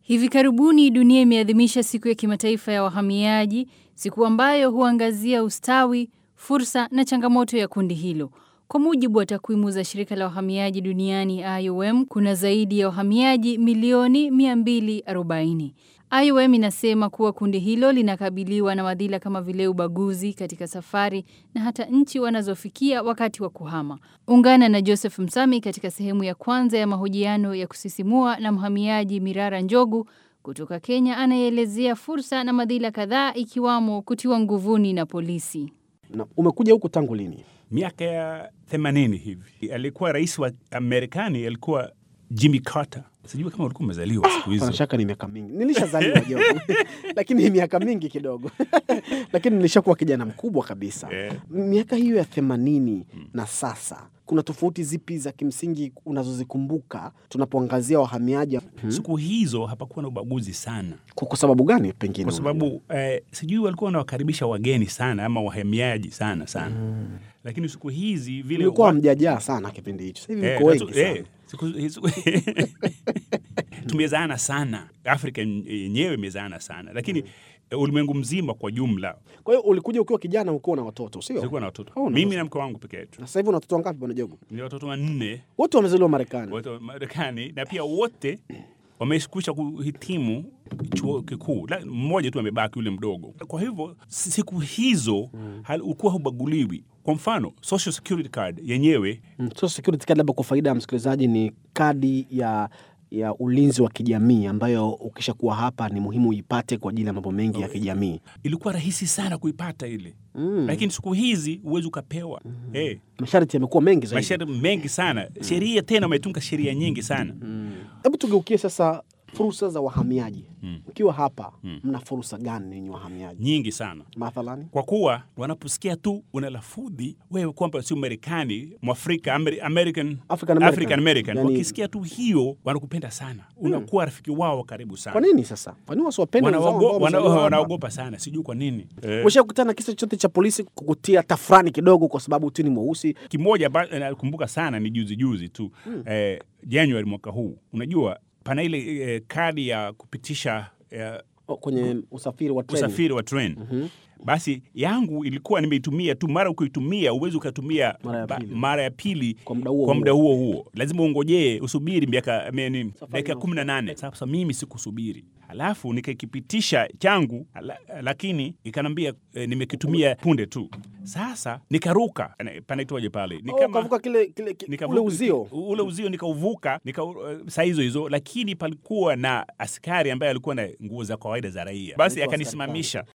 Hivi karibuni dunia imeadhimisha siku ya kimataifa ya wahamiaji, siku ambayo huangazia ustawi, fursa na changamoto ya kundi hilo. Kwa mujibu wa takwimu za shirika la wahamiaji duniani IOM, kuna zaidi ya wahamiaji milioni 240. IOM inasema kuwa kundi hilo linakabiliwa na madhila kama vile ubaguzi katika safari na hata nchi wanazofikia wakati wa kuhama. Ungana na Joseph Msami katika sehemu ya kwanza ya mahojiano ya kusisimua na mhamiaji Mirara Njogu kutoka Kenya anayeelezea fursa na madhila kadhaa ikiwamo kutiwa nguvuni na polisi. Na umekuja huku tangu lini? miaka ya themanini hivi. Alikuwa rais wa Marekani alikuwa Jimmy Carter. Sijui kama ulikuwa umezaliwa siku hizo. Pana shaka ni miaka mingi. Nilishazaliwa Jogo, lakini ni miaka mingi kidogo lakini nilishakuwa kijana mkubwa kabisa. Eh. Miaka hiyo ya themanini na sasa, kuna tofauti zipi za kimsingi unazozikumbuka tunapoangazia wahamiaji? Siku hizo hapakuwa na ubaguzi sana, Kwa kwa sababu gani pengine? kwa sababu eh, sijui walikuwa wanawakaribisha wageni sana ama wahamiaji sana sana, lakini siku hizi vile mlikuwa wa- hamjajaa sana kipindi hicho, sasa hivi Eh, mko natu- wengi sana. eh, siku hizi- tumezaana sana, Afrika yenyewe imezaana sana, lakini eh, ulimwengu mzima kwa jumla Kwa hiyo ulikuja ukiwa kijana, ukiwa na watoto, sio? tulikuwa na watoto Oh, na mimi watoto. na mke wangu peke yetu, Na sasa hivi una watoto wangapi bwana Jogo? ni watoto wanne Wote wamezaliwa Marekani. wote wa Marekani na pia wote wamekwisha kuhitimu chuo kikuu, La- mmoja tu amebaki yule mdogo. Kwa hivyo si- siku hizo hal- ulikuwa hubaguliwi. Kwa mfano social security card yenyewe Mm, Social Security Card, labda kwa faida ya msikilizaji, ni kadi ya ya ulinzi wa kijamii ambayo ukishakuwa hapa ni muhimu uipate kwa ajili ya mambo mengi ya kijamii. ilikuwa rahisi sana kuipata ile lakini siku hizi huwezi ukapewa Eh, Masharti yamekuwa mengi zaidi. masharti mengi sana sheria tena wametunga sheria nyingi sana Hebu tugeukie sasa fursa za wahamiaji. Ukiwa hapa, mna fursa gani ninyi wahamiaji? nyingi sana Mathalani, kwa kuwa wanaposikia tu una lafudhi wewe kwamba sio Marekani Mwafrika Ameri- American, African American. African American. Yani- wakisikia tu hiyo wanakupenda sana unakuwa rafiki wao wa karibu kwa sana nini sasa? Kwa nini wasiwapende wenzao Wanaogo- ambao wana- wamezaliwa hapa? wanaogopa sana sijui kwa nini eh. Umeshakutana na kisa chochote cha polisi kukutia tafrani kidogo kwa sababu tu ni mweusi? kimoja ambacho nakumbuka sana ni juzi juzi tu eh, Januari mwaka huu unajua pana ile eh, kadi ya kupitisha eh, O, kwenye usafiri wa treni. usafiri wa train basi yangu ilikuwa nimeitumia tu mara ukiitumia uwezi ukatumia Mara ya ba- pili. mara ya pili Kwa muda huo kwa huo. muda huo huo lazima ungojee usubiri miaka ameni, dakika inayofuata. kumi na nane sasa mimi sikusubiri halafu nikakipitisha changu ala, lakini ikanambia eh, nimekitumia punde tu sasa nikaruka Ana- panaitwaje pale ni Oh, ukavuka kile, kile, kile Nikavuka- ule uzio. ule uzio nikauvuka nika, uh, saa hizo hizo, lakini palikuwa na askari ambaye alikuwa na nguo za kawaida za raia, basi Alikuwa akanisimamisha